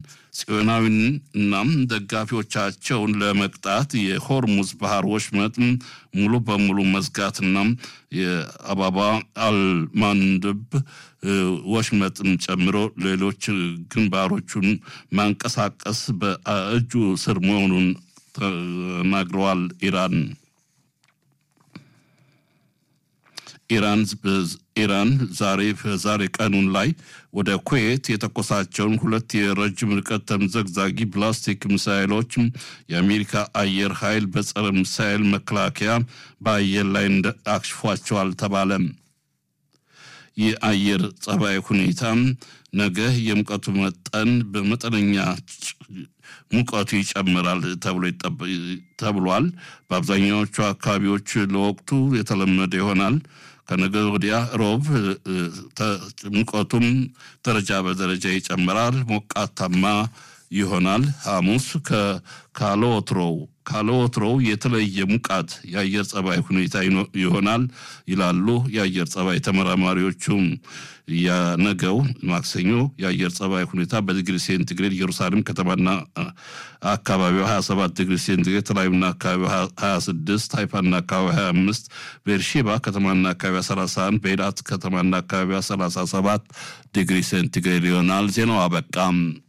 ጽዮናዊን እናም ደጋፊዎቻቸውን ለመቅጣት የሆርሙዝ ባህር ወሽመጥ ሙሉ በሙሉ መዝጋትና የአባባ አልማንድብ ወሽመጥን ጨምሮ ሌሎች ግንባሮቹን ማንቀሳቀስ በእጁ ስር መሆኑን ተናግረዋል። ኢራን ኢራን ኢራን ዛሬ በዛሬ ቀኑን ላይ ወደ ኩዌት የተኮሳቸውን ሁለት የረጅም ርቀት ተምዘግዛጊ ፕላስቲክ ሚሳይሎች የአሜሪካ አየር ኃይል በጸረ ሚሳይል መከላከያ በአየር ላይ አክሽፏቸዋል ተባለ። የአየር ጸባይ ሁኔታ ነገ የሙቀቱ መጠን በመጠነኛ ሙቀቱ ይጨምራል ተብሏል። በአብዛኛዎቹ አካባቢዎች ለወቅቱ የተለመደ ይሆናል። ከነገ ወዲያ ሮብ ሙቀቱም ደረጃ በደረጃ ይጨምራል፣ ሞቃታማ ይሆናል። ሐሙስ ካለወትሮው ካለወትሮው የተለየ ሙቃት የአየር ጸባይ ሁኔታ ይሆናል ይላሉ የአየር ጸባይ ተመራማሪዎቹም። የነገው ማክሰኞ የአየር ጸባይ ሁኔታ በዲግሪ ሴንቲግሬድ ኢየሩሳሌም ከተማና አካባቢው 27 ዲግሪ ሴንቲግሬድ፣ ተላዩና አካባቢው 26፣ ሃይፋና አካባቢ 25፣ ቤርሼባ ከተማና አካባቢ 31፣ በኤላት ከተማና አካባቢ 37 ዲግሪ ሴንቲግሬድ ይሆናል። ዜናው አበቃም።